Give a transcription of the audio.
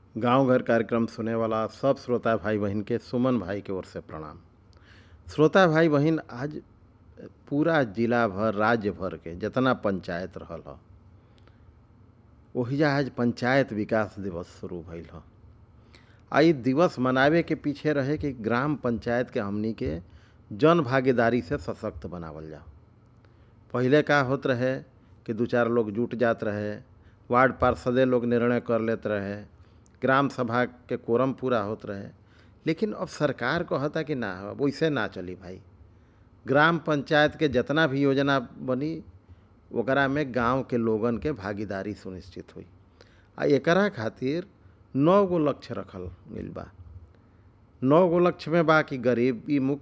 गांव घर कार्यक्रम सुने वाला सब श्रोता भाई बहन के सुमन भाई के ओर से प्रणाम श्रोता भाई बहन आज पूरा जिला भर राज्य भर के जितना पंचायत रहल ह ओहिजा आज पंचायत विकास दिवस शुरू भइल ह आ इ दिवस मनावे के पीछे रहे कि ग्राम पंचायत के हमनी के जन भागीदारी से सशक्त बनावल जाओ पहिले का होत रहे कि दू चार लोग जुट जात रहे वार्ड पार्षदे लोग निर्णय कर लेत रहे ग्राम सभा के कोरम पूरा होत रहे लेकिन अब सरकार कहता कि ना अब वैसे ना चली भाई ग्राम पंचायत के जितना भी योजना बनी ओकरा में गांव के लोगन के भागीदारी सुनिश्चित हुई आ एकरा खातिर नौ गो लक्ष्य रखल गइल बा नौ गो लक्ष्य में बा कि गरीबी मुक्त